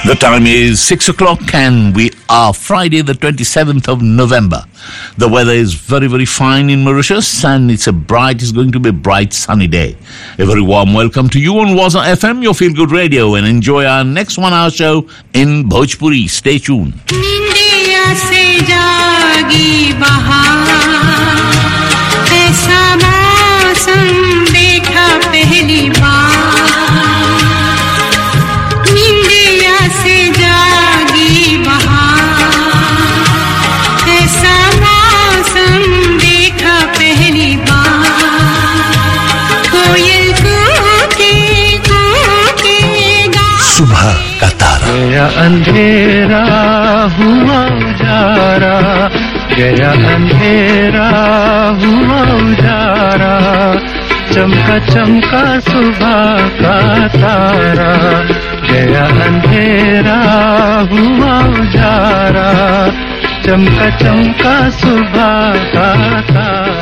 The time is 6 o'clock and we are Friday the 27th of November. The weather is very, very fine in Mauritius and it's a bright, it's going to be a bright sunny day. A very warm welcome to you on Waza FM, your feel good radio and enjoy our next one hour show in Bhojpuri. Stay tuned. निंदिया से जागी बहार ऐसा मौसम देखा पहली बार निंदिया से जागी बहार ऐसा मौसम देखा पहली बार कोयल कूके कूके गा सुबह का तारा गया अंधेरा हुआ उजारा गया अंधेरा हुआ उजारा चमका चमका सुबह का तारा गया अंधेरा हुआ उजारा चमका चमका सुबह का तारा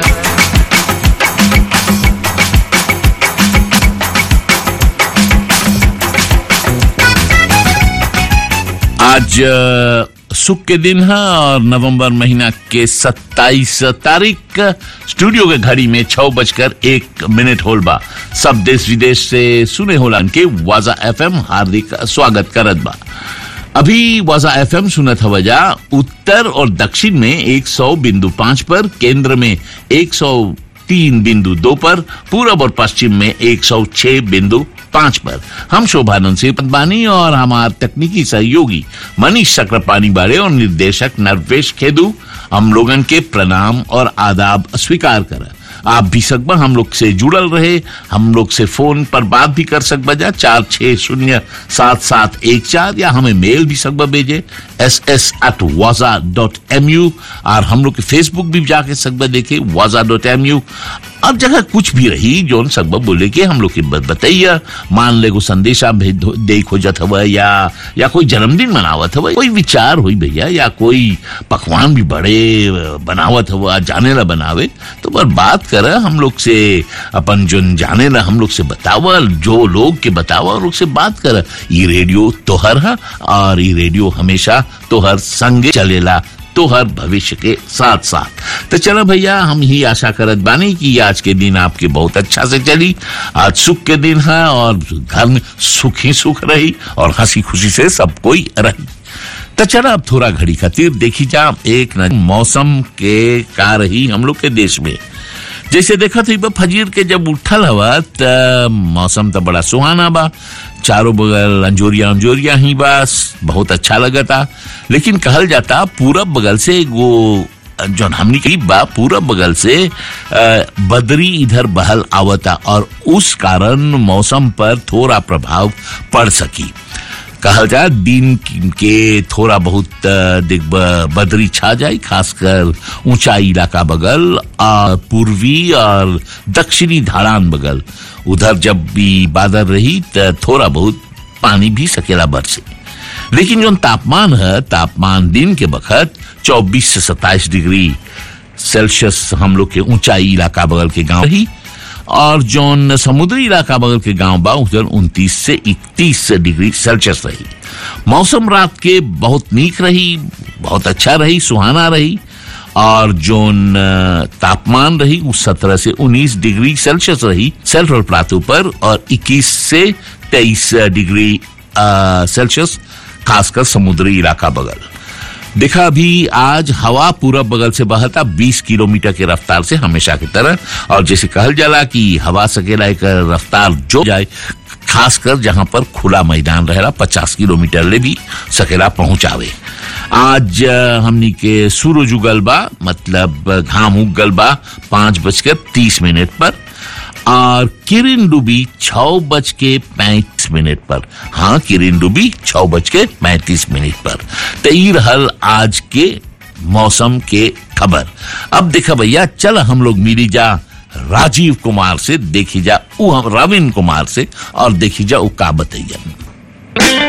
आज अ, सुख के दिन है और नवंबर महीना के 27 तारीख स्टूडियो के घड़ी में छह बजकर एक मिनट होल बा सब देश विदेश से सुने होलन के वाजा एफएम हार्दिक स्वागत करत बा अभी वाजा एफएम सुनत हवजा उत्तर और दक्षिण में 100 बिंदु पांच पर केंद्र में 103 बिंदु दो पर पूरब और पश्चिम में 106 बिंदु पांच पर हम शोभानंद सिंह पदवानी और हमारे तकनीकी सहयोगी मनीष चक्रपाणी बारे और निर्देशक नरवेश खेदू हम लोगन के प्रणाम और आदाब स्वीकार कर आप भी सकबा हम लोग से जुड़ल रहे हम लोग से फोन पर बात भी कर सकबा जा चार छह शून्य सात सात एक चार या हमें मेल भी सकबा भेजे एस एस एट वाजा डॉट एम यू और हम लोग के फेसबुक भी जाके सकबा देखे वाजा डॉट एम यू अब जगह कुछ भी रही जोन सकबा बोले के हम लोग के बत- बताइया मान ले को संदेशा भेज दो- दे खोजत हवा या या कोई जन्मदिन मनावत हवा कोई विचार हुई भैया या कोई पकवान भी बड़े अ, बनावत हवा जाने ला बनावे तो पर बात कर हम लोग से अपन जो जाने ला हम लोग से बतावा जो लोग के बतावा और लोग से बात कर ये रेडियो तोहर है और ये रेडियो हमेशा तोहर संगे चलेला तोहर भविष्य के साथ साथ तो चलो भैया हम ही आशा करत बानी कि आज के दिन आपके बहुत अच्छा से चली आज सुख के दिन है और घर में सुख ही सुख रही और हंसी खुशी से सब कोई रही तो चलो अब थोड़ा घड़ी खातिर देखी जा एक न मौसम के का रही हम लोग के देश में जैसे देखा थी बा फजीर के जब उठल हवा त मौसम तो बड़ा सुहाना बा चारों बगल अंजोरिया अंजोरिया ही बस बहुत अच्छा लगता लेकिन कहल जाता पूरब बगल से वो जौन हमनी कही बा पूरब बगल से अ, बदरी इधर बहल आवता और उस कारण मौसम पर थोड़ा प्रभाव पड़ सकी कहल जाए दिन के थोड़ा बहुत अ, दिग ब- बदरी छा जाए खासकर ऊंचाई इलाका बगल और पूर्वी और दक्षिणी ढाड़ान बगल उधर जब भी बादल रही त थोड़ा बहुत पानी भी सकेला बरसे लेकिन जो तापमान है तापमान दिन के बखत 24 से 27 डिग्री सेल्सियस हम लोग के ऊंचाई इलाका बगल के गांव रही और जौन समुद्री इलाका बगल के गांव बा उधर उनतीस से इकतीस डिग्री सेल्सियस रही मौसम रात के बहुत नीक रही बहुत अच्छा रही सुहाना रही और जौन अ, तापमान रही वो सत्रह से उन्नीस डिग्री सेल्सियस रही सेंट्रल प्लाटू पर और इक्कीस से तेईस डिग्री अ, सेल्सियस खासकर समुद्री इलाका बगल देखा अभी आज हवा पूरब बगल से बहता 20 किलोमीटर की रफ्तार से हमेशा की तरह और जैसे कहल जाला कि हवा सकेला एक रफ्तार जो जाए खासकर जहां पर खुला मैदान रहेला 50 किलोमीटर ले भी सकेला पहुंचावे आज अ, हमनी के सूरज उगल बा मतलब अ, घाम उगल बा पांच बजकर तीस मिनट पर और किरिन डूबी छह बज के पैंतीस मिनट पर हाँ किरिन डूबी छह बज के पैंतीस मिनट पर तो ई रहल आज के मौसम के खबर अब देखा भैया चल हम लोग मिली जा राजीव कुमार से देखी जा उ हम रविन कुमार से और देखी जा उ का बतैया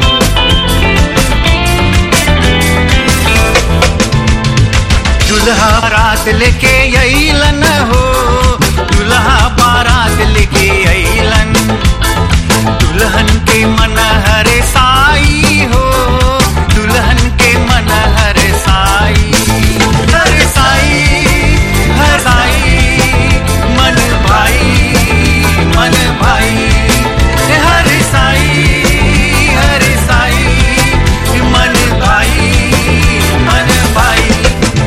दुल्हा बारात लेके अइलन हो दुल्हा बारात लेके अइलन दुल्हन के मन हरे साई हो दुल्हन के मन हरे साई हर साई हर साई मन भाई मन भाई हर साई हर साई मन भाई मन भाई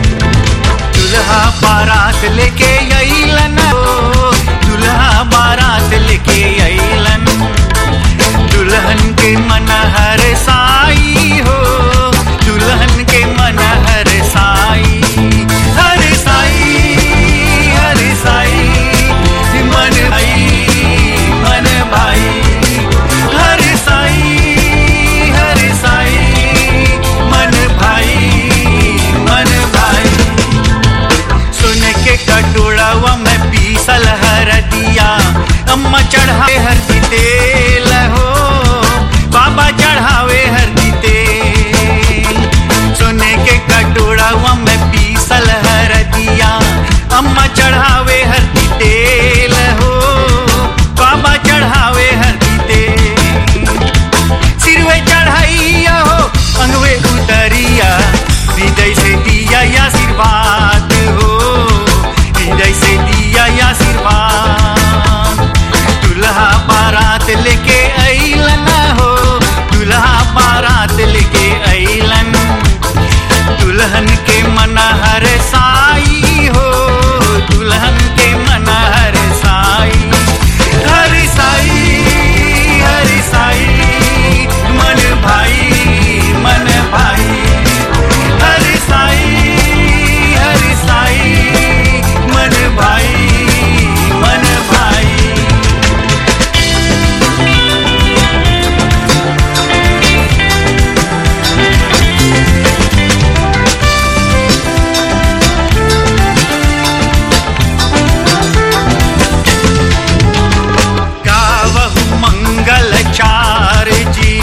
दुल्हा बारात लेके अइलन हो दुल्हा बारात लेके अइलन दुल्हन के मन हर साई हो दुल्हन के मन हर साई हर साई हर साई मन भाई मन भाई हर साई हर साई मन भाई मन भाई सुन के कटोड़वा में पीसल हर दिया अम्मा चढ़ावे हर तेल हो बाबा चढ़ावे हर तेल सोने के कटोड़वा में पीसल हर दिया अम्मा चढ़ावे हर तेल हो बाबा चढ़ावे हर तेल सिरवे चढ़ाइया हो अंगवे उतरिया हृदय से दिया आशीर्वाद हो हृदय से दिया आशीर्वाद दुल्हा बारात लेके अइलन हो दुल्हा बारात लेके अइलन दुल्हन के मन हर साई हो दुल्हन के मन हर साई हर साई हर साई मन भाई मन भाई हर साई हर साई मन भाई मन भाई गावहु मंगल चार जी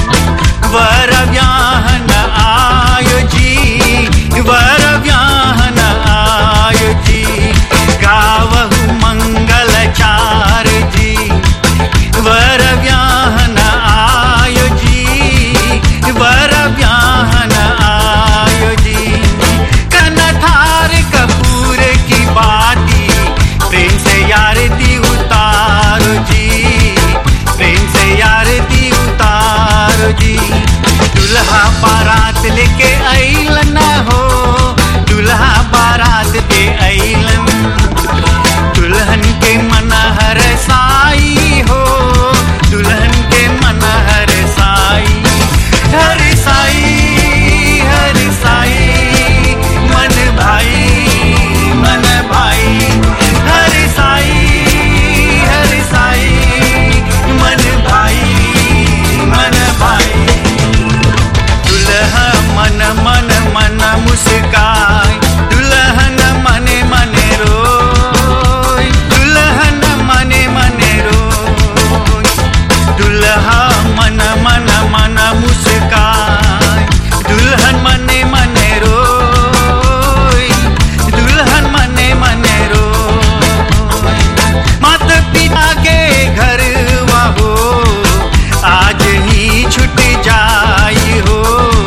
वर व्याहन आयो जी वर व्याहन आयो जी गावहु मंगल चार जी वर व्याहन आयो जी वर व्याहन आयो जी कनथार कपूर की बाती प्रेम से यार दी उतारो जी प्रेम से यार दी उतारो जी दुल्हा बारात लेके अइलन हो दुल्हा बारात के अइलन दुल्हन के मन हर साई हो दुल्हन के मन हर साई हर साई हर साई मन भाई मन भाई हर साई हर साई मन भाई मन भाई दुल्हा मन मन मन मुस्काय दुल्हन मने मने रोय दुल्हन मने मने रोय दुल्हा मन मन मन मुस्काय दुल्हन मने मने रोय दुल्हन मने मने रोय मात पिता के घर हो आज ही छुट जाई हो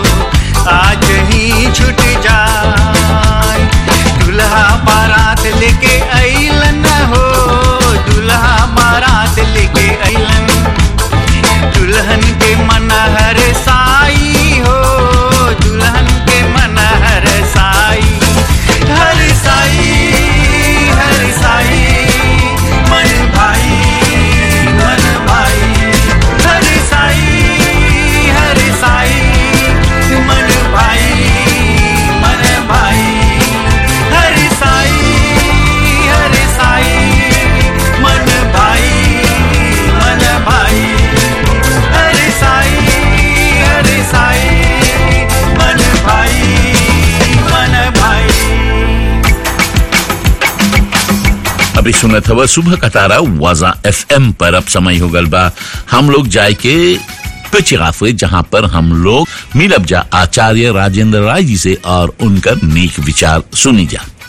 आज ही छुट जाई दुल्हा बारात लेके अइलन हो दुल्हा बारात लेके अइलन दुल्हन के मन हर साई हो दुल्हन के मन हर साई हर साई हर साई मन भाई मन भाई हर साई हर साई मन भाई मन भाई हर साई हर साई मन भाई मन भाई हर साई हर साई मन भाई मन भाई अभी सुनत हवा सुबह का तारा वाजा एफएम पर अब समय हो गल बा हम लोग जाए के पिचिगाफे जहां पर हम लोग मिलब जा आचार्य राजेंद्र राय जी से और उनका नीक विचार सुनी जा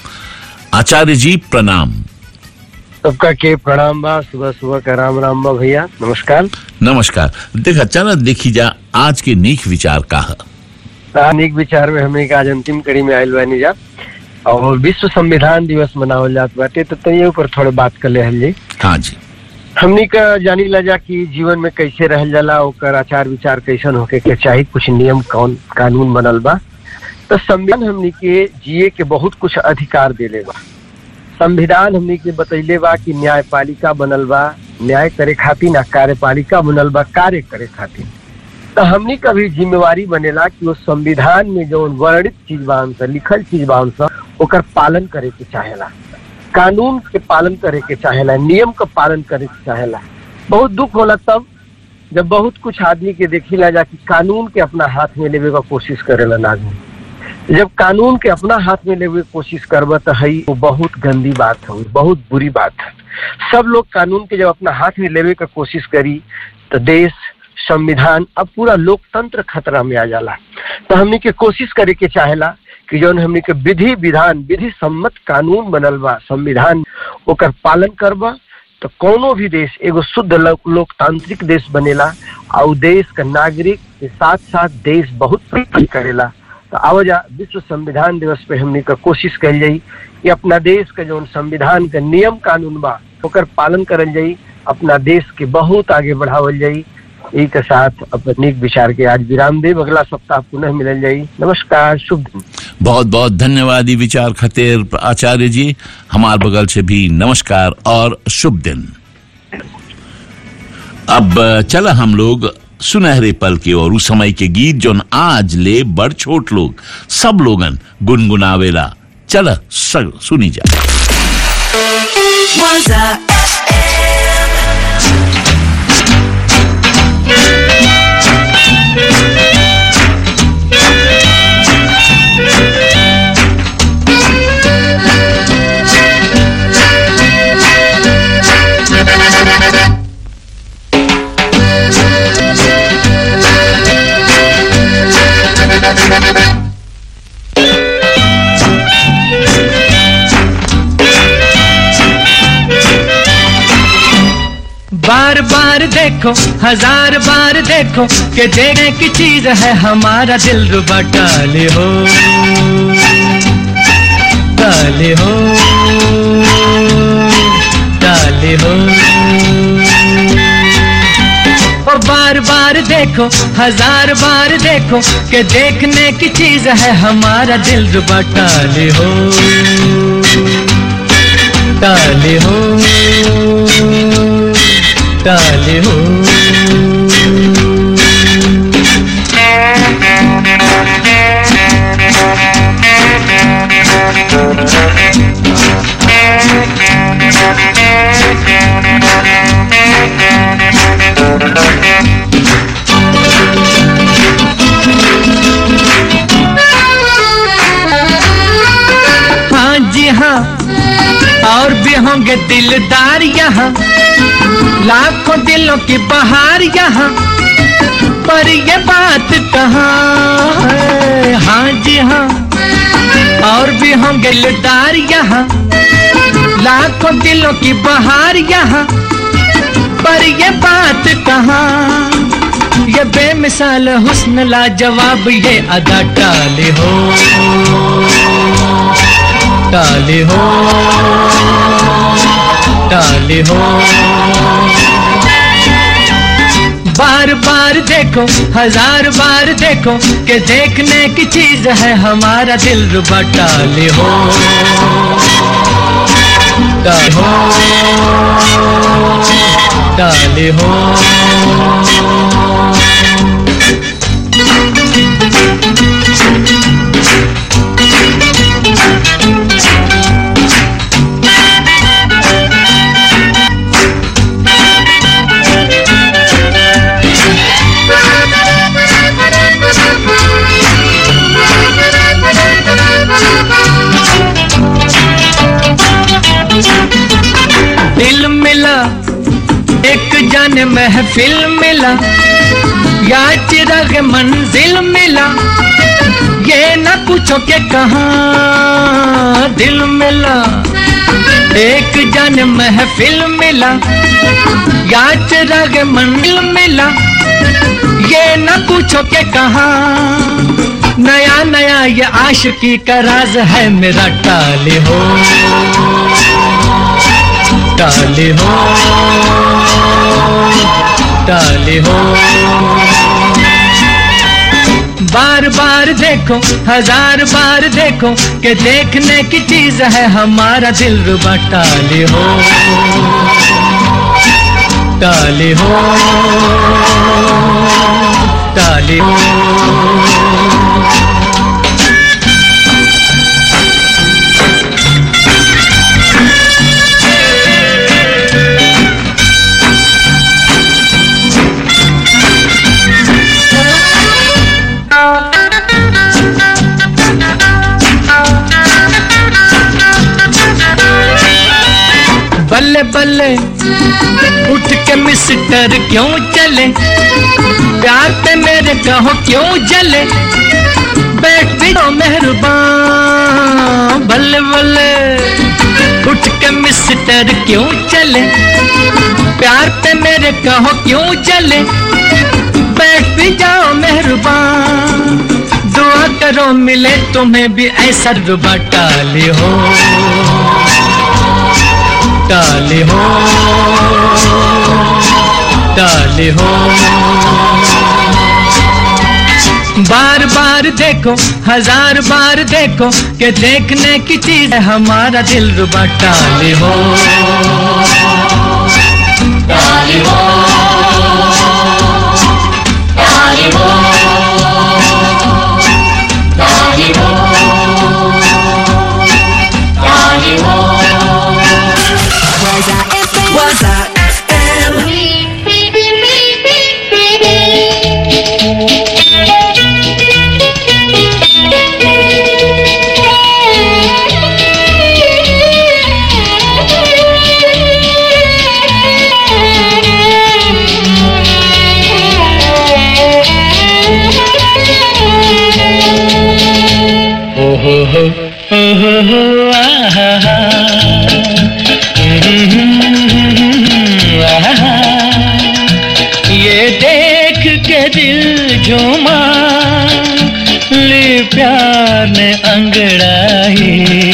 आचार्य जी प्रणाम सबका के प्रणाम बा सुबह सुबह का राम राम बा भैया नमस्कार नमस्कार देखा चला देखी जा आज के नीक विचार का है अनेक विचार में हमने आज अंतिम कड़ी में आयल बानी जा और विश्व संविधान दिवस मनावल जात बाटे तो तैये ऊपर थोड़े बात कर ले जी हाँ जी हमनी का जानी ला जा कि जीवन में कैसे रहल जाला ओकर आचार विचार कैसन होके के चाही कुछ नियम कौन कानून बनल बा तो संविधान हमनी के जिए के बहुत कुछ अधिकार देले बा संविधान हमनी के बतैले बा कि न्यायपालिका बनल बा न्याय करे खातिर ना कार्यपालिका बनल बा कार्य करे खातिर तो हमनी का भी जिम्मेवारी बनेला कि वो संविधान में जो वर्णित चीज बा हमसे लिखल चीज बा हमसे ओकर पालन करे के चाहेला कानून के पालन करे के चाहेला नियम का पालन करे के चाहेला बहुत दुख होला तब जब बहुत कुछ आदमी के देखिला जा कि कानून के अपना हाथ में लेवे का कोशिश करेला आदमी जब कानून के अपना हाथ में लेवे के कोशिश करब तो हई वो बहुत गंदी बात है बहुत बुरी बात है सब लोग कानून के जब अपना हाथ में लेवे का कोशिश करी तो देश संविधान अब पूरा लोकतंत्र खतरा में आ जाला तो हमनी के कोशिश करे के चाहेला कि जौन हमनी के विधि विधान विधि सम्मत कानून बनल बा संविधान ओकर पालन करबा तो कोनो भी देश एगो शुद्ध लो- लोकतांत्रिक देश बनेला और उ देश का नागरिक के साथ साथ देश बहुत प्रगति करेला तो आवजा विश्व संविधान दिवस पे हमनी का कोशिश कल जाई कि अपना देश का जौन संविधान का नियम कानून बा ओकर पालन करल जाई अपना देश के बहुत आगे बढ़ावल जाई यही के साथ अपने नीक विचार के आज विराम देव अगला सप्ताह पुनः मिलल जाई नमस्कार शुभ दिन बहुत बहुत धन्यवाद ये विचार खतेर आचार्य जी हमार बगल से भी नमस्कार और शुभ दिन अब चला हम लोग सुनहरे पल के और उस समय के गीत जो आज ले बड़ छोट लोग सब लोगन गुनगुनावेला चला सग सुनी जा बार बार देखो हजार बार देखो कि देखने की चीज है हमारा दिल रुबा डाले हो डाले हो डाले हो ओ बार बार देखो हजार बार देखो कि देखने की चीज है हमारा दिल रुबा डाले हो डाले हो डाले हो हाँ जी हाँ और भी होंगे दिलदार यहाँ लाखों दिलों की बहार यहाँ पर ये बात कहाँ है हाँ जी हाँ और भी होंगे दिलदार यहाँ लाखों दिलों की बहार यहाँ पर ये बात कहाँ ये बेमिसाल हुस्न लाजवाब ये अदा टाले हो टाले हो टाले हो बार बार देखो हजार बार देखो कि देखने की चीज है हमारा दिल रुबा टाले हो टाले हो टाले हो दिल मिला एक जान महफिल मिला या चिराग मंजिल मिला ये न कुछ पूछो के कहा दिल मिला एक जन महफिल मिला या चिराग मंदिर मिला ये न पूछो के कहा नया नया ये आशिकी का राज है मेरा टाले हो टाले हो टाले हो बार बार देखो हजार बार देखो कि देखने की चीज है हमारा दिल रुबा टाले हो टाले हो टाले हो बल्ले बल्ले उठ के मिस्टर क्यों चले प्यार पे मेरे कहो क्यों जले बैठ भी दो मेहरबान बल्ले बल्ले उठ के मिस्टर क्यों चले प्यार पे मेरे कहो क्यों जले बैठ भी जाओ मेहरबान दुआ करो मिले तुम्हें भी ऐसा रुबा टाले हो टाले हो टाले हो बार बार देखो हजार बार देखो कि देखने की चीज है हमारा दिल रुबा टाले हो टाले हो टाले हो टाले हो टाले हो Waza FM. ओ हो हो ओ हो हो आहा हा आहा ये देख के दिल झूमा ले प्यार ने अंगड़ाई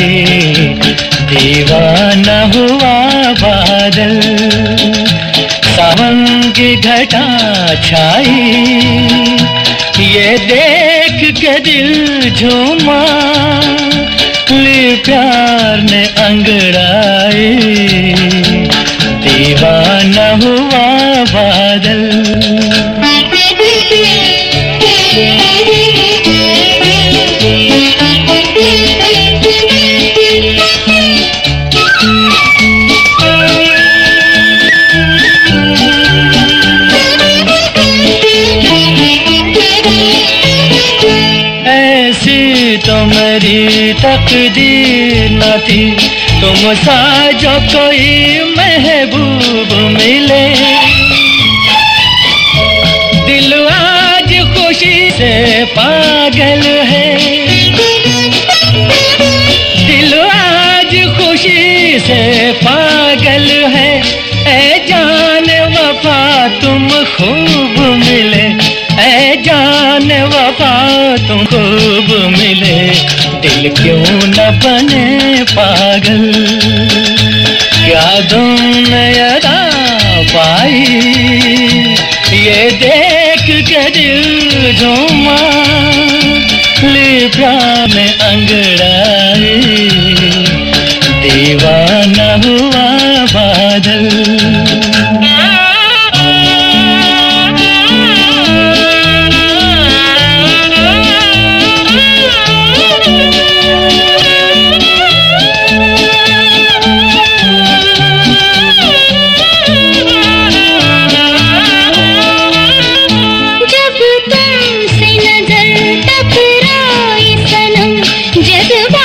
दीवाना हुआ बादल सावन की घटा छाई ये देख के दिल झूमा ले प्यार ने अंगड़ाए दीवाना हुआ बादल ऐसी तो मेरी तकदीर न थी तुम सा जो कोई महबूब मिले दिल आज खुशी से पागल है दिल आज खुशी से पागल है ए जान वफा तुम खूब मिले ए जान वफा तुम खूब मिले दिल क्यों न बने पागल क्या तुमने अदा पाई ये देख के दिल झूमा लिब्रा में अंगड़ाई दीवाना हुआ बादल जब तुमसे नजर टकराई सनम जज्बा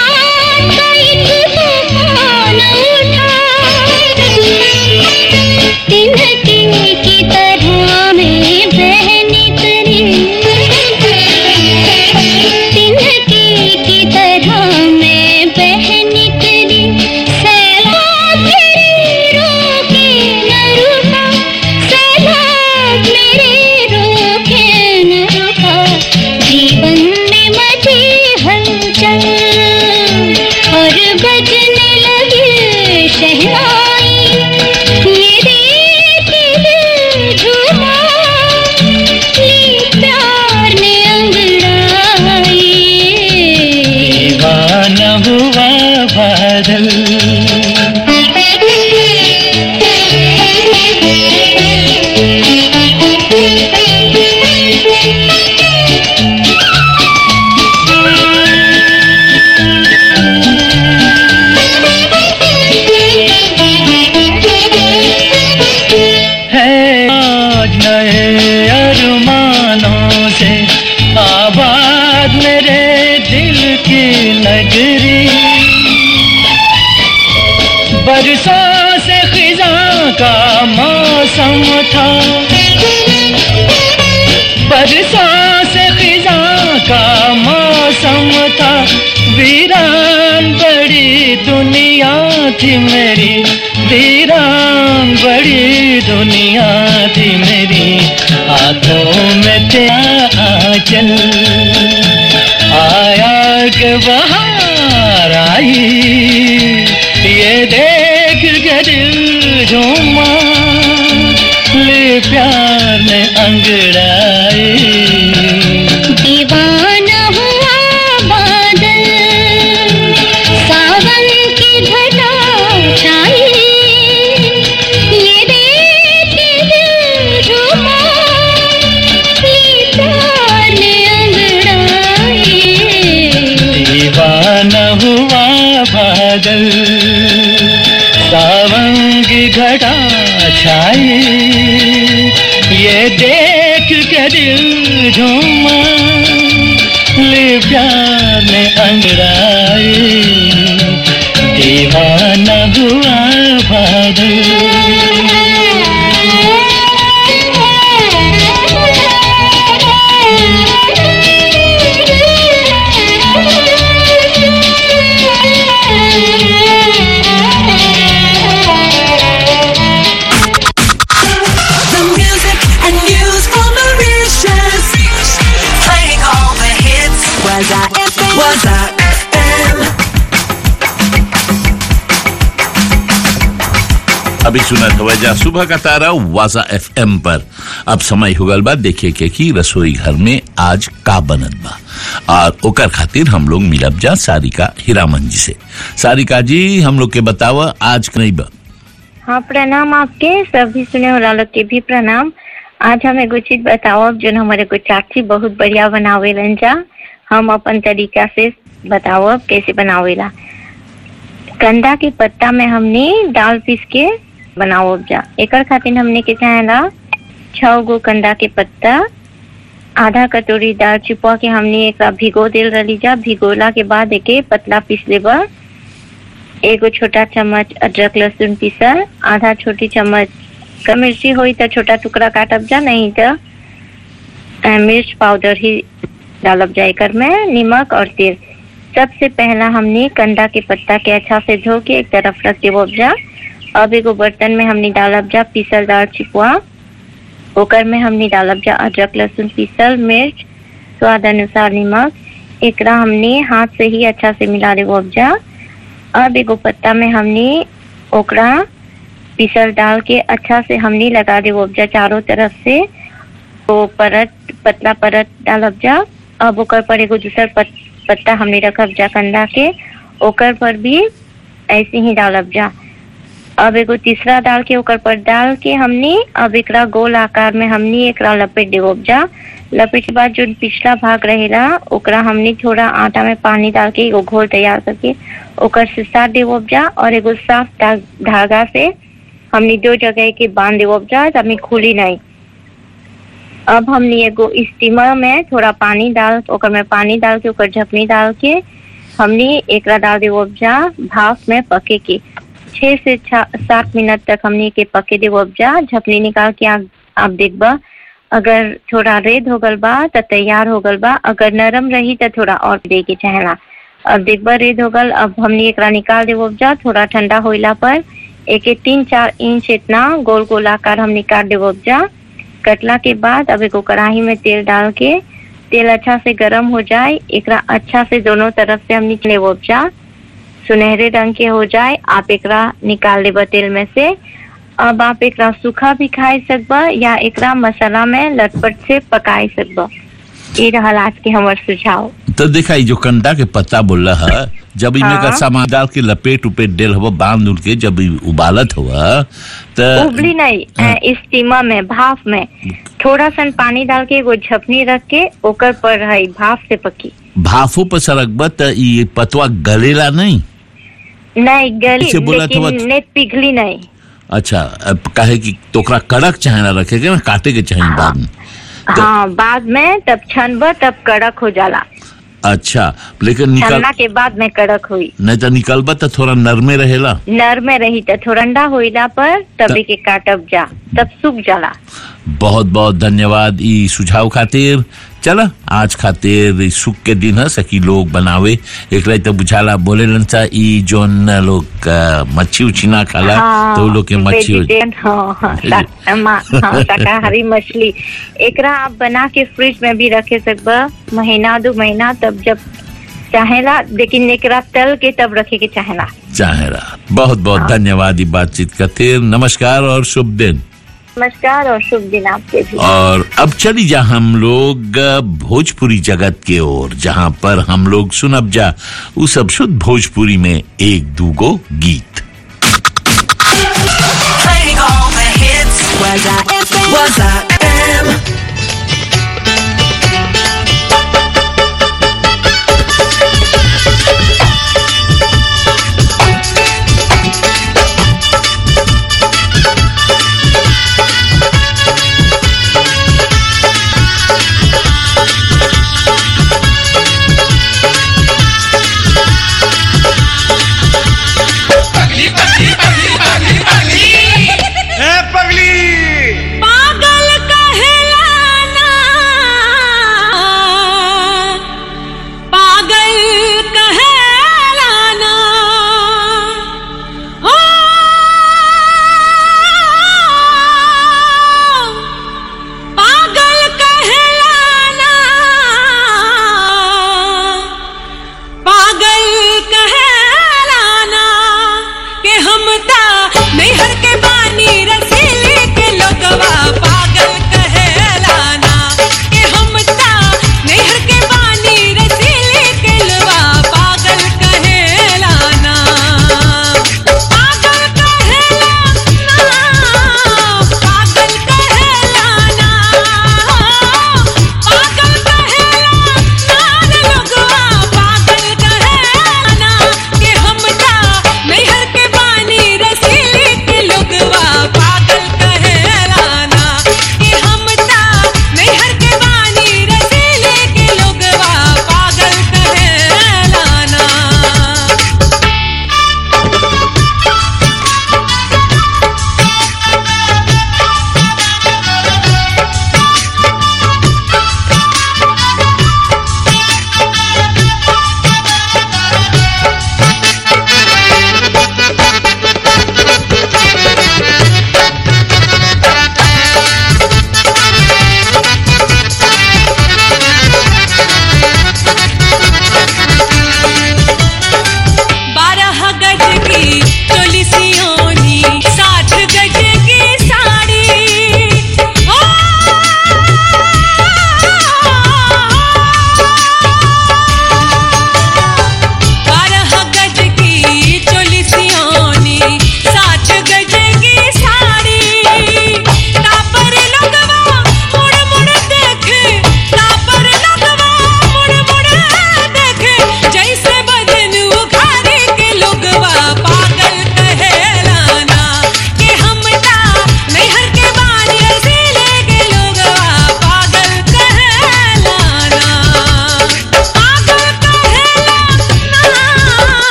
बादल है आज नए अरमानों से आबाद मेरे दिल की नगरी बरसों से खिजा का मौसम था बरसों से खिजा का मौसम था वीरान बड़ी दुनिया थी मेरी वीरान बड़ी दुनिया थी मेरी हाथों में तेरा आंचल आया के बाहर आई ये देख के दिल झूमा ले प्यार ने अंगड़ाई दीवाना हुआ बादल सावन की घटा छाई ये देख के दिल झूमा ये प्यार ने अंगड़ाई दीवाना हुआ बादल सावन की घटा छाई ये देख के दिल झूमा ले प्यार ने अंगड़ाई दीवाना हुआ The music and news from Mauritius. Playing all the hits. Was I FM? Was I FM? अभी सुना था वजह सुबह का तारा वाजा एफएम पर अब समय हुगल बा देखिए के की रसोई घर में आज का बनत बा और ओकर खातिर हम लोग मिलब जा सारिका हीरामन जी से सारिका जी हम लोग के बतावा आज नहीं बा हाँ प्रणाम आपके सभी सुने वाला लोग के भी प्रणाम आज हम एगो चीज बताओ अब जो हमारे को चाची बहुत बढ़िया बनावेलन जा हम अपन तरीका से बताओ अब कैसे बनावेला कंदा के पत्ता में हमने दाल पीस के बनाओ अब जा एकर खातिर हमने के चाहेला छह गो कंदा के पत्ता आधा कटोरी दाल चिपा के हमने एक भिगो दिल रही जा भिगोला के बाद एके पतला पीस लेबा एगो छोटा चम्मच अदरक लहसुन पीसल आधा छोटी चम्मच का मिर्ची होई तो छोटा टुकड़ा काटब जा नहीं तो अ, मिर्च पाउडर ही डालब जा एकर में नमक और तेल सबसे पहला हमने कंदा के पत्ता के अच्छा से धो के एक तरफ रख देव जा अब एगो बर्तन में हमने डालब जा पीसल दाल चिपुआ ओकर में हमने डालब जा अदरक लहसुन पीसल मिर्च स्वाद अनुसार नमक एकरा हमने हाथ से ही अच्छा से मिला देव जा अब एगो पत्ता में हमने ओकरा पीसल डाल के अच्छा से हमने लगा दे उपजा चारों तरफ से तो परत पतला परत डालब जा अब ओकर पर एगो दूसर पत, पत्ता हमने रखब जा कंदा के ओकर पर भी ऐसे ही डालब जा अब एगो तीसरा डाल के ओकर पर डाल के हमने अब एकरा गोल आकार में हमने एकरा लपेट देव जा लपेट के बाद जो पिछला भाग रहेला ओकरा हमने थोड़ा आटा में पानी डाल के एगो घोल तैयार करके ओकर से साथ देव जा और एगो साफ धा- धागा से हमने दो जगह के बांध देव जा ताकि खुली नहीं अब हमने एगो स्टीमर में थोड़ा पानी डाल ओकर में पानी डाल के ओकर झपनी डाल के हमने एकरा डाल देव जा भाप में पके के छह से छा- सात मिनट तक हमने के पके देव जा झपनी निकाल के आप, आप देखबा अगर थोड़ा रेड हो गल बा तो तैयार हो गल बा अगर नरम रही तो थोड़ा और दे के चाहेला अब देखबा रेड हो गल अब हमने एकरा निकाल देव जा थोड़ा ठंडा होइला पर एक एक तीन चार इंच इतना गोल गोल आकार हम निकाल देव जा कटला के बाद अब एगो कढ़ाई में तेल डाल के तेल अच्छा से गर्म हो जाए एकरा अच्छा से दोनों तरफ से हम निकले जा सुनहरे रंग के हो जाए आप एकरा निकाल लेबा तेल में से अब आप एकरा सूखा भी खाए सकबा या एकरा मसाला में लटपट से पकाए सकबा ये रहल आज के हमर सुझाव तो देखा ई जो कंडा के पत्ता बोल रहा जब इनमें हाँ। का सामान डाल के लपेट उपेट डेल हवा बांध उड़ के जब ई उबालत हुआ तो उबली नहीं हाँ। अ, स्टीमर में भाप में थोड़ा सा पानी डाल के एगो झपनी रख के ओकर पर है भाप से पकी भाफो पर सरकबा त ई पतवा गलेला नहीं नहीं गली ऐसे बोला तो लेकिन बात- ने पिघली नहीं अच्छा अब काहे कि तोकरा कड़क चाहे ना रखे के ना काटे के चाहिए बाद में तो- हाँ बाद में तब छनब तब कड़क हो जाला अच्छा लेकिन निकल छनना के बाद में कड़क हुई नहीं तो निकलबा तो थोड़ा नरमे रहेला नर में रही तो थोड़ा ठंडा होइला पर तभी त- के काटब जा तब सूख जाला बहुत बहुत धन्यवाद ई सुझाव खातिर चला आज खातिर ई सुख के दिन है सकी लोग बनावे एक तो बुझाला बोले सा ई जोन लोग अ, मच्छी उच्छी ना खाला तो वो लोग के मच्छी vegetarian, हाँ हाँ शा- मा- हाँ, शाकाहारी मछली एकरा आप बना के फ्रिज में भी रखे सकबा महीना दो महीना तब जब चाहेला लेकिन एकरा तल के तब रखे के चाहेला चाहे रहा बहुत बहुत धन्यवाद ई बातचीत खातिर नमस्कार और शुभ दिन नमस्कार और शुभ दिन आपके भी और अब चली जा हम लोग अ, भोजपुरी जगत के ओर जहाँ पर हम लोग सुनब जा उ सब शुद्ध भोजपुरी में एक दूगो गीत Playing all the hits. Was I FM? Was I FM? ए पगली पागल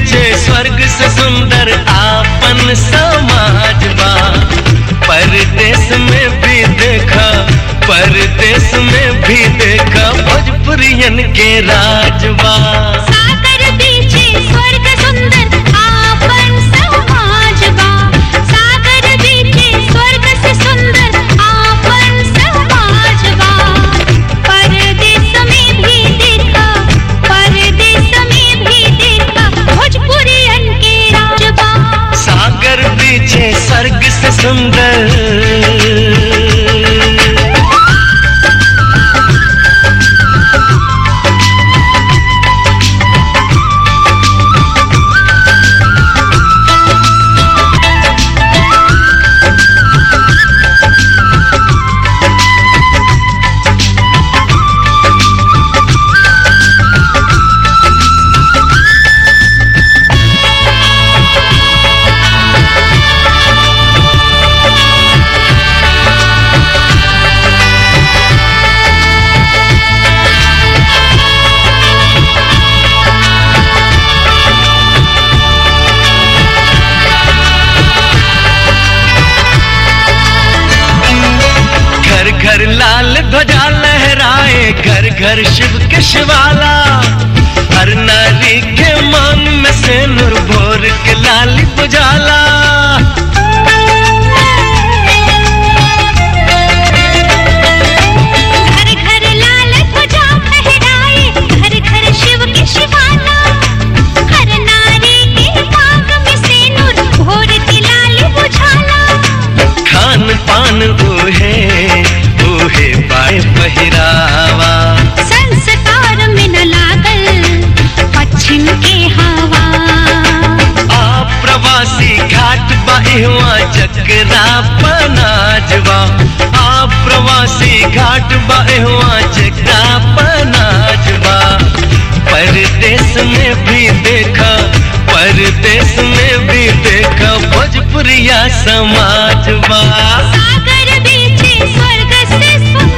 बीचे स्वर्ग से सुंदर आपन समाज बा परदेश में भी देखा परदेश में भी देखा भोजपुरियन के राजबा सागर बीचे स्वर्ग सुंदर आपन समाज बा सागर बीचे स्वर्ग से सुंदर आपन समाज बा परदेश में भी देखा परदेश में भी देखा भोजपुरियन के राजबा सागर बीचे स्वर्ग से सुंदर घर घर लाल ध्वजा लहराए घर घर शिव के शिवाला हर नारी के मांग में से नूर भोर के लाली बुझाला घर घर लाल ध्वजा फहराए घर घर शिव के शिवाला हर नारी के मांग में सिंदूर भोर की लाली बुझाला खान पान ओहे ओहे पाए पहिरावा संस्कार में न लागल पश्चिम के हवा आ प्रवासी घाट बाहुआ जकरा पनाजवा आ प्रवासी घाट बाहुआ जकरा पनाजवा परदेश में भी देखा परदेश में भी देखा भोजपुरिया समाजवा सागर बीचे स्वर्ग से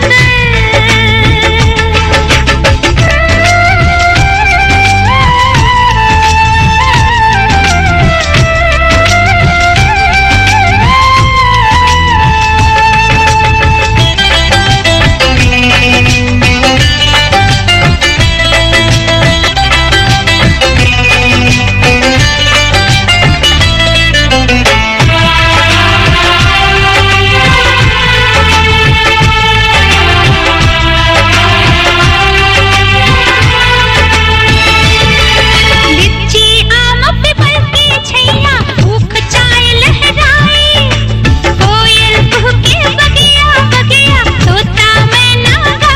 लिच्ची आम पीपल की छैया ऊख चाय लहराए कोयल कुहके बगिया बगिया तोता मैना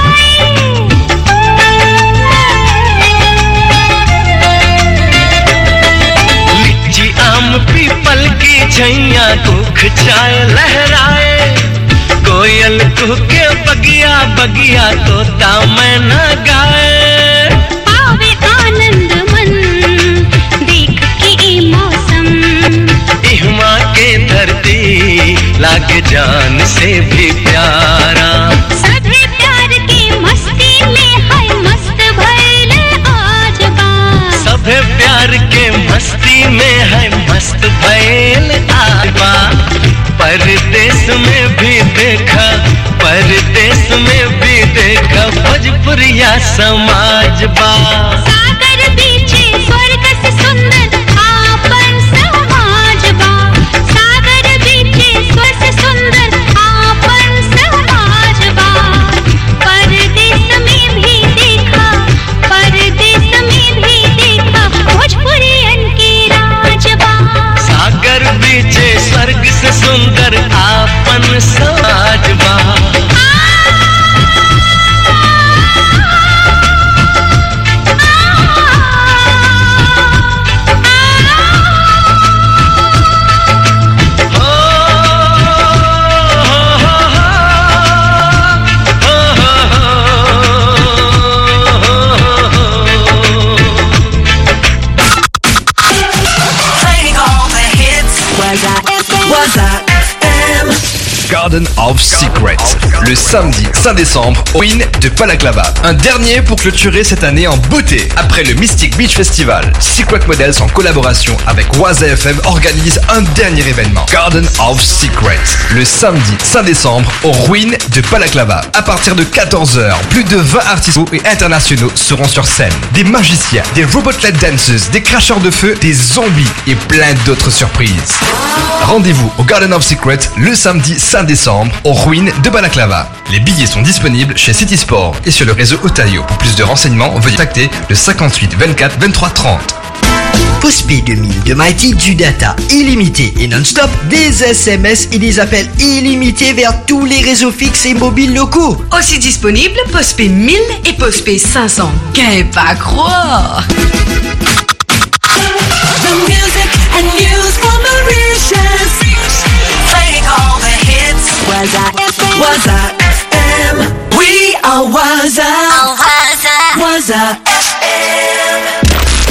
गाए लीची आम पीपल की छैया दुख चाय लहराए कोयल कुहके बगिया बगिया तोता मैना गाए पावे आनंद मन देख के ई मौसम इहमा के धरती लागे जान से भी प्यारा सभे प्यार की मस्ती में है मस्त भइल आज बा सभे प्यार के मस्ती में है मस्त भैल आबा परदेश में भी देखा परदेश में भी देखा भोजपुरिया समाज बा सागर बीचे स्वर्ग से सुंदर आपन समाज बा सागर बीचे स्वर्ग से सुंदर आपन समाज बा परदेश में भी देखा परदेश में भी देखा भोजपुरियन के राज बा सागर बीचे स्वर्ग से सुंदर आपन समाज बा Playing all the hits. Was I FM? Was I FM? Garden of Secrets, le samedi 5 décembre au Win de Palaclava. Un dernier pour clôturer cette année en beauté. Après le Mystic Beach Festival, Secret Models en collaboration avec Waza FM organise un dernier événement, Garden of Secrets, le samedi 5 décembre au Ruin de Palaclava. À partir de 14h, plus de 20 artistes et internationaux seront sur scène. Des magiciens, des robotlet dancers, des cracheurs de feu, des zombies et plein d'autres surprises. Rendez-vous au Garden of Secrets le samedi 5 décembre au Ruin de Balaclava. Les billets sont disponibles chez City Sport et sur le réseau Otayo. Pour plus de renseignements, veuillez contacter le 58 24 23 30. Postpay 2000 de Mighty du data illimité et non-stop, des SMS et des appels illimités vers tous les réseaux fixes et mobiles locaux. Aussi disponible, Postpay 1000 et Postpay 500. Qu'un pas croire! The music and news from Mauritius. Playing all the hits. Waza FM. Waza FM. We are Waza. Waza FM.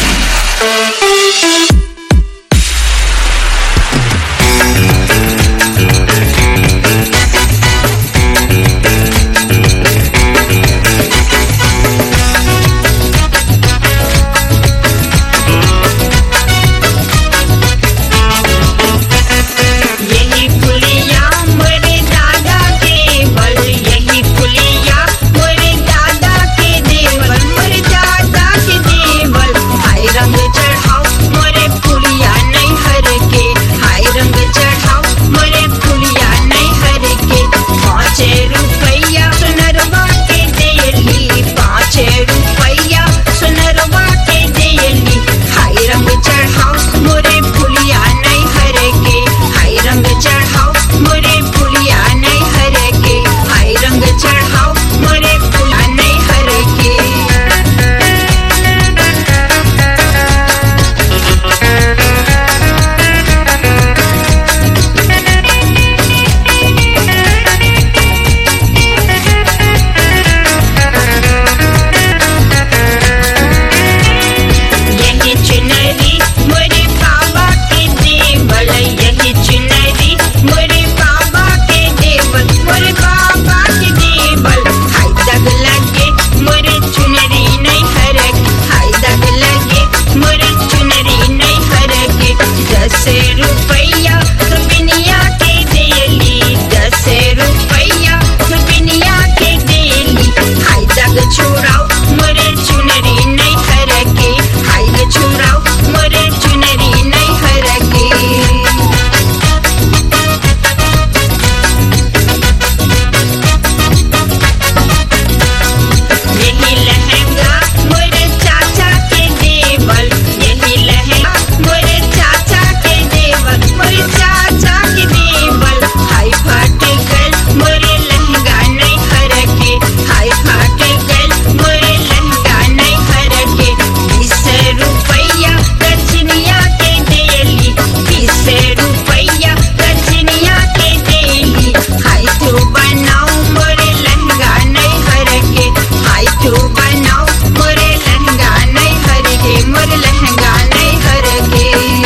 यही पुलिया मोरे दादा के बल यही पुलिया मोरे दादा के देवल मोरे दादा के देवल हाय रंग चढ़ाओ मोरे पुलिया नहीं हर के हाय रंग चढ़ाओ मोरे पुलिया नहीं हर के पाँच रुपया सुनरवा के देली पाँच रुपया सुनरवा के देली हाय रंग चढ़ाओ मोरे पुलिया नहीं हर के हाय रंग चढ़ाओ मोरे पुलिया नहीं हर के हाय रंग चढ़ाओ मोरे पुलिया नहीं हर के यही चुनरी मोरे बाबा के देवल यही चुनरी मोरे बाबा के देवल मोरे बाबा के देवल हाय दग लगे मोरे चुनरी नहीं हरक हाय दग लगे मोरे चुनरी नहीं हरक दस रुपया सुबिनिया के देली दस रुपया सुबिनिया के देली हाय दग छोड़ाओ मोरे चुनरी नहीं हरके हाय ग छोड़ाओ मोरे चुनरी नहीं हरके यही लहंगा मोरे चाचा के देवल यही लहंगा मोरे चाचा के देवल मोरे चाचा के देवल हाय फाट गल मोरे लहंगा नहीं हरके हाय फाट गल मोरे लहंगा नहीं हरके बीस रुपया रजनिया के देली बीस रुपया रजनिया के देली हाय तो बनाओ मोरे लहंगा नहीं हरके हाय तो बनाओ मोरे लहंगा नहीं हरके मोरे लहंगा नहीं हरके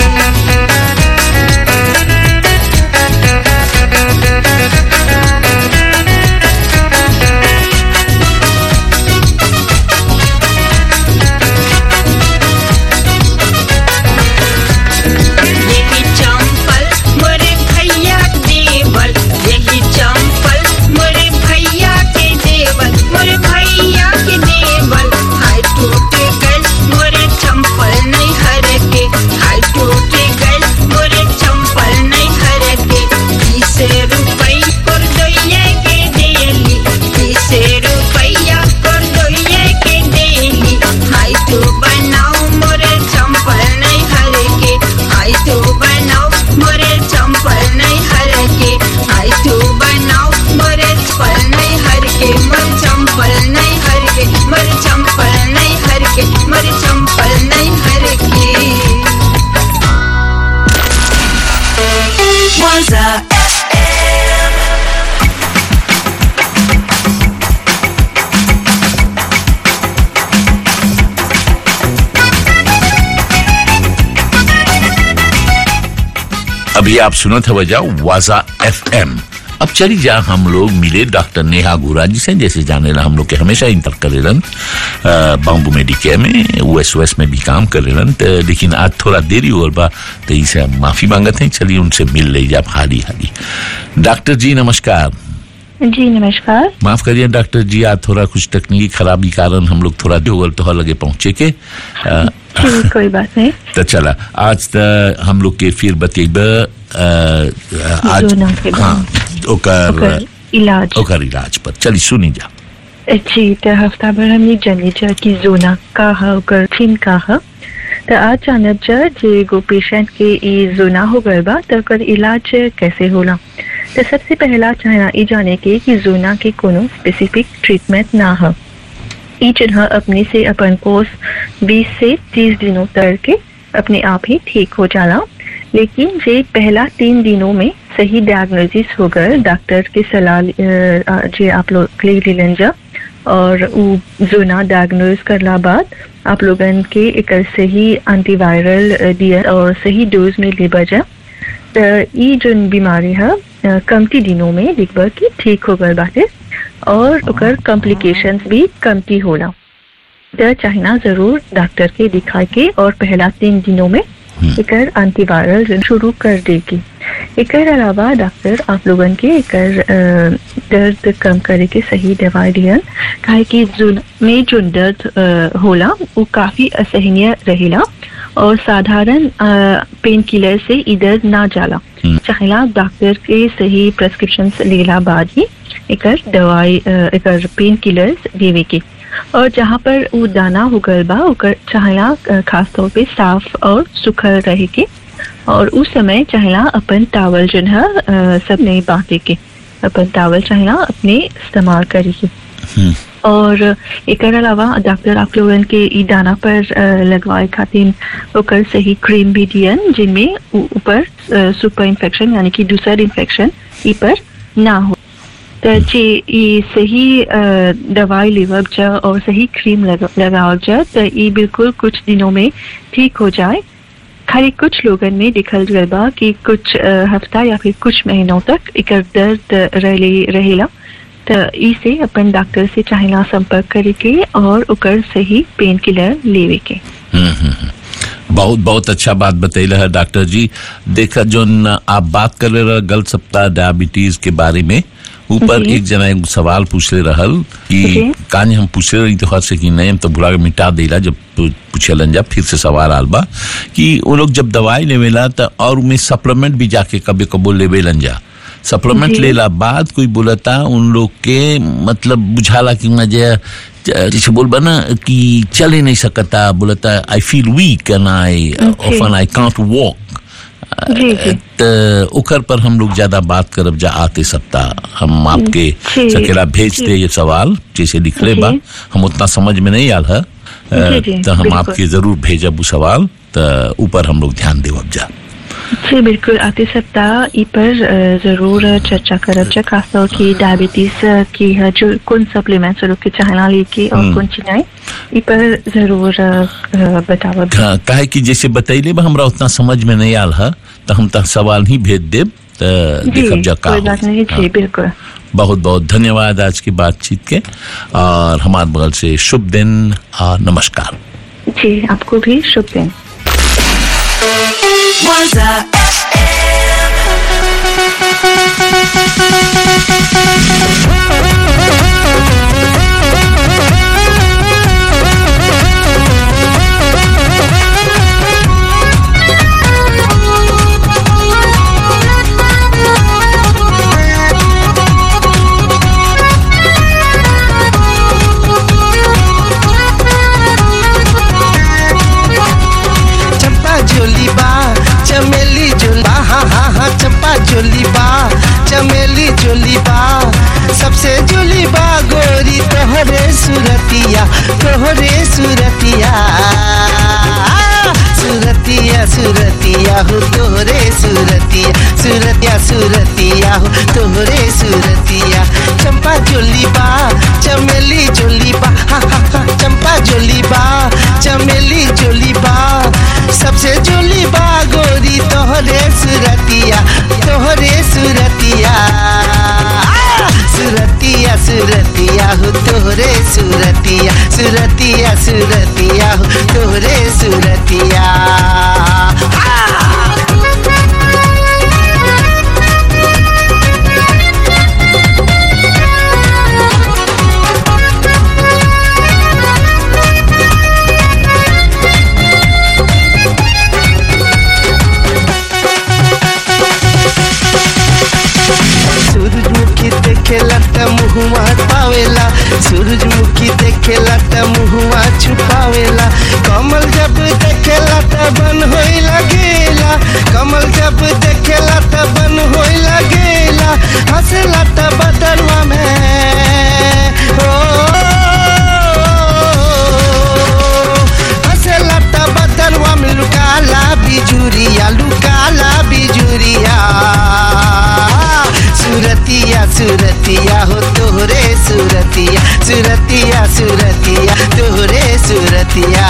यही चंपल मोरे भैया देवल यही चंपल मोरे भैया के देवल मोरे भैया के देवल हाय टूटे गल मोरे चंपल नहीं हरके हाय टूटे गल मोरे चंपल नहीं हरके बीस रुपई कर दोइये के देली बीस रुपया कर दोइये के देली हाय तो बनाओ मोरे चंपल नहीं हरके हाय तो बनाओ मोरे चंपल नहीं हरके हाय तो बनाओ मोरे चंपल नहीं हरके मोरे चंपल नहीं हरके मोरे चंपल नहीं हरके मोरे चंपल नहीं हरके Waza FM. अभी आप सुनो थे वजह वाजा एफ एम अब चली जा हम लोग मिले डॉक्टर नेहा गोरा जी से जैसे जाने ला हम लोग के हमेशा इंटर करेलन बाम्बू मेडिकेयर में यूएस यूएस में भी काम करेलन तो लेकिन आज थोड़ा देरी हो बा तो इसे हम माफी मांगते हैं चलिए उनसे मिल ले जा हाली हाली डॉक्टर जी नमस्कार जी नमस्कार माफ करिए डॉक्टर जी आज थोड़ा कुछ तकनीकी खराबी कारण हम लोग थोड़ा देवल तो लगे पहुंचे के अ, ठीक कोई बात नहीं तो चला आज त हम लोग के फिर बतेब आज जोना के बारे हाँ ओकर ओकर इलाज ओकर इलाज पर चली सुनी जा जी तो हफ्ता भर हमने जानी जा कि जोना का है ओकर थीम का है तो आज जानब जा जे एगो पेशेंट के ई जोना हो गल बा तो ओकर इलाज कैसे होला तो सबसे पहला चाहना ई जाने के कि जोना के कोनो स्पेसिफिक ट्रीटमेंट ना है ई जगह अपने से अपन कोर्स 20 से 30 दिनों तक के अपने आप ही ठीक हो जाला लेकिन जे पहला तीन दिनों में सही डायग्नोसिस हो गए डॉक्टर के सलाह अ, जे आप लोग ले लेलन जा और उ जोना डायग्नोज करला बाद आप लोगन के एक सही एंटीवायरल अ, दिया और सही डोज में लेबा जा तो ई जोन बीमारी है अ, कमती दिनों में दिखबा कि ठीक हो गए बाटे और ओकर कॉम्प्लिकेशंस भी कमती होला तो चाहना जरूर डॉक्टर के दिखा के और पहला तीन दिनों में एकर एंटीवायरल जो शुरू कर देगी एकर अलावा डॉक्टर आप लोगन के एकर अ, दर्द कम करे के सही दवाई दियन काहे कि जोन में जो दर्द अ, होला वो काफी असहनीय रहेला और साधारण पेन किलर से ई दर्द ना जाला चाहेला डॉक्टर के सही प्रेस्क्रिप्शन लेला बाद ही एकर दवाई अ, एकर पेन किलर्स देवे के और जहाँ पर वो दाना हो गल बा ओकर चाहेला अ, खास तौर पे साफ और सुखल रहे के और उस समय चाहेला अपन टावल जन है अ, सब नहीं बांटे के अपन टावल चाहेला अपने इस्तेमाल करे के और एकर अलावा डॉक्टर आप लोगन के ई दाना पर अ, लगवाए खातिर ओकर सही क्रीम भी दियन जिनमें उ- ऊपर सुपर इन्फेक्शन यानी कि दूसर इन्फेक्शन ई पर ना हो तो जे ई सही अ, दवाई लेवब जा और सही क्रीम लगा लगावब जा तो ई बिल्कुल कुछ दिनों में ठीक हो जाए खाली कुछ लोगन में दिखल गल बा कि कुछ अ, हफ्ता या फिर कुछ महीनों तक एकर दर्द रहे रहेला तो ई से अपन डॉक्टर से चाहेला संपर्क करे के और ओकर सही पेन किलर लेवे के हम्म, हम्म, हम्म। बहुत बहुत अच्छा बात बतैले है डॉक्टर जी देखा जो आप बात कर रहे रहे गल सप्ताह डायबिटीज के बारे में ऊपर जी। एक जना एक सवाल पूछले रहल कि जी। कानी हम पूछले रही तो हद से कि नहीं हम तो भुला के मिटा देला जब पू- पूछलन जब फिर से सवाल आल बा कि वो लोग जब दवाई लेवेला तो और उनमें सप्लीमेंट भी जाके कभी कबो लेवेलन जा सप्लीमेंट जी। लेला बाद कोई बोलता उन लोग के मतलब बुझाला कि मजे जैसे बोलबा ना कि चल ही नहीं सकता बोलता I feel weak and I often I can't walk जी जी त ओकर पर हम लोग ज्यादा बात करब जा आते सप्ताह हम आपके जी, सकेला भेज जी। दे ये सवाल जैसे लिखले बा जी। हम उतना समझ में नहीं आल है जी, जी, तो हम बिल्कुल। आपके जरूर भेजब वो सवाल तो ऊपर हम लोग ध्यान देवब जा जी बिल्कुल आते सप्ताह ई पर अ, जरूर चर्चा करब जा खास तौर की डायबिटीज की है जो कौन सप्लीमेंट्स लोग के चाहना लेके और हम्म। कौन चीजें ई पर जरूर अ, अ, बतावब का- काहे कि जैसे बतैले बा हमरा उतना समझ में नहीं आल है तो हम तक सवाल ही भेज देब तो जी देखब जा का कोई होई। बात नहीं जी हाँ। बिल्कुल बहुत बहुत धन्यवाद आज की बातचीत के और हमारे बगल से शुभ दिन और नमस्कार जी आपको भी शुभ दिन Waza चंपा जोली बा चमेली जोली बा हा हा हा चंपा जोली बा चमेली जोली बा सबसे जोली बा गोरी तोहरे सुरतिया तोहरे सुरतिया सुरतिया सुरतिया हो तोहरे सुरतिया सुरतिया सुरतिया हो तोहरे सुरतिया चंपा जोली बा चमेली जोली बा हा हा हा चंपा जोली बा चमेली जोली बा सबसे जोली बा गोरी तोहरे सुरतिया तोहरे सुरतिया तोहरे सूरतिया सूरतिया सूरतिया हो तोहरे सूरतिया सूरजमुखी देखेला त मुहुआ पावेला सूरजमुखी देखेला त मुहुआ छुपावेला कमल जब देखेला त बन होई लगेला कमल जब देखेला त बन होई लगेला हंसेला त बदलवा में ओ हंसेला त बदलवा में लुकाला बिजुरिया लुकाला बिजुरिया सूरतिया सूरतिया हो तोहरे सूरतिया सूरतिया सूरतिया तोहरे सूरतिया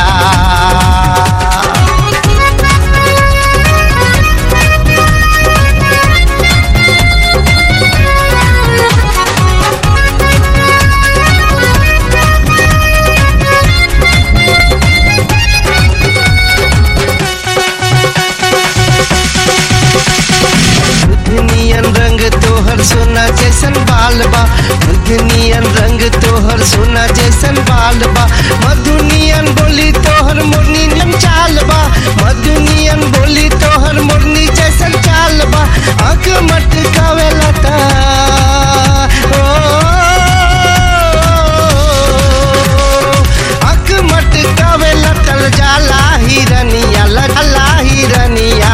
दुनियन रंग तोहर सोना जैसन बाल बा दुनियन रंग तोहर सोना जैसन बाल बा मधुनियन बोली तोहर मोरनी नियन चाल बा मधुनियन बोली तोहर मोरनी जैसन चाल बा आंख मटकावेला ता ओ आंख मटकावेला तल जाला हिरनिया लला हिरनिया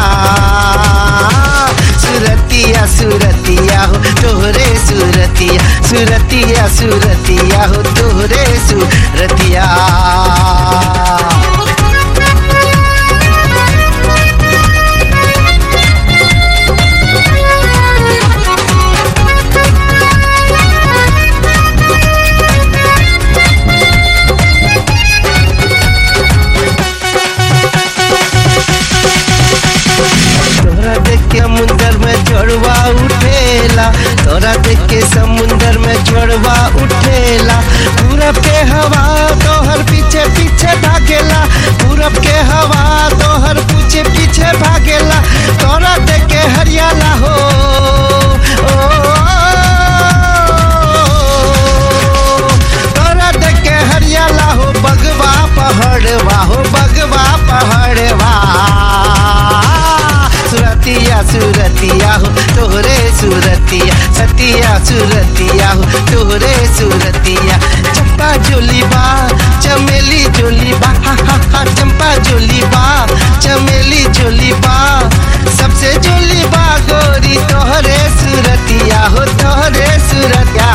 सूरतिया सूरतिया हो तोहरे सूरतिया सूरतिया सूरतिया हो तोहरे सूरतिया तोरा देख के समुंदर में जोड़वा उठेला तोरा देख के समुंदर में जोड़वा उठेला पूरब के हवा तोहर पीछे पीछे भागेला पूरब के हवा तोहर पीछे पीछे भागेला तोरा देख के हरियाला हो ओ, तोरा देख के हरियाला हो बगवा पहाड़वा हो बगवा पहाड़वा सुरतिया सुरतिया हो तोहरे सुरतिया सतिया सुरतिया हो तोहरे सुरतिया चंपा जोली बा चमेली जोली बा हा हा हा चंपा जोली बा चमेली जोली बा सबसे जोली बा गोरी तोहरे सुरतिया हो तोहरे सुरतिया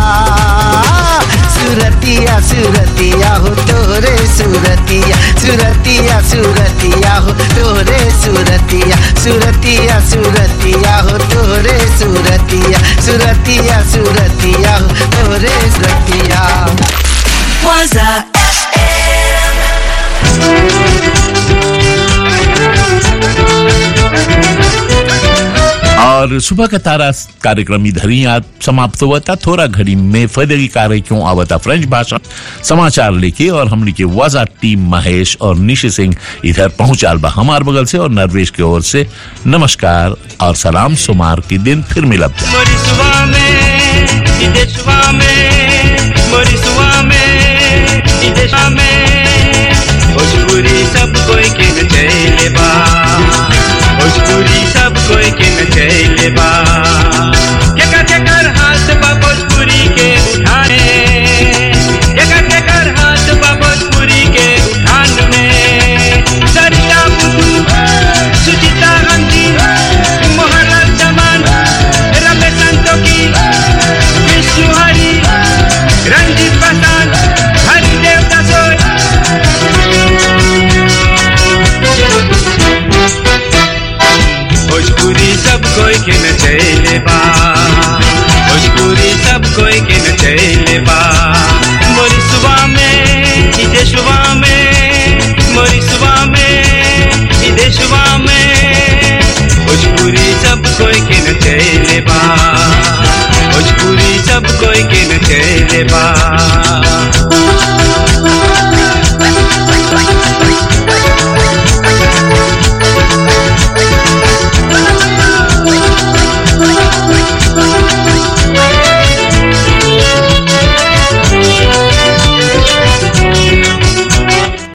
सुरतिया सुरतिया हो तोरे सुरतिया सुरतिया सुरतिया हो तोरे सुरतिया सुरतिया सुरतिया हो तोरे सुरतिया सुरतिया सुरतिया हो तोरे सुरतिया Waza और सुबह का तारा कार्यक्रम इधर ही आज समाप्त हुआ था थोड़ा घड़ी में फर्दर की कार्य क्यों आवता फ्रेंच भाषा समाचार लेके और हमने के वाजा टीम महेश और निशी सिंह इधर पहुंचाल बा हमार बगल से और नरवेश की ओर से नमस्कार और सलाम सुमार के दिन फिर मिलब जा मोरिसवा में विदेशवा में मोरिसवा में विदेशवा में भोजपुरी सब कोई के नचैले बा भोजपुरी सब कोई के नचैले बा केकर केकर हाथ बा भोजपुरी के उठाने केकर केकर हाथ बा भोजपुरी के उठान में सरिता बुद्धू सुचिता गांधी मोहनलाल चमन रमेश संतोकी विष्णु हरि रंजीत प्रसाद हरिदेव दासोय भोजपुरी सब कोई के नचैले बा भोजपुरी सब कोई के नचैले बा मोरिसवा में विदेशवा में मोरिसवा में विदेशवा में भोजपुरी सब कोई के नचैले बा भोजपुरी सब कोई के नचैले बा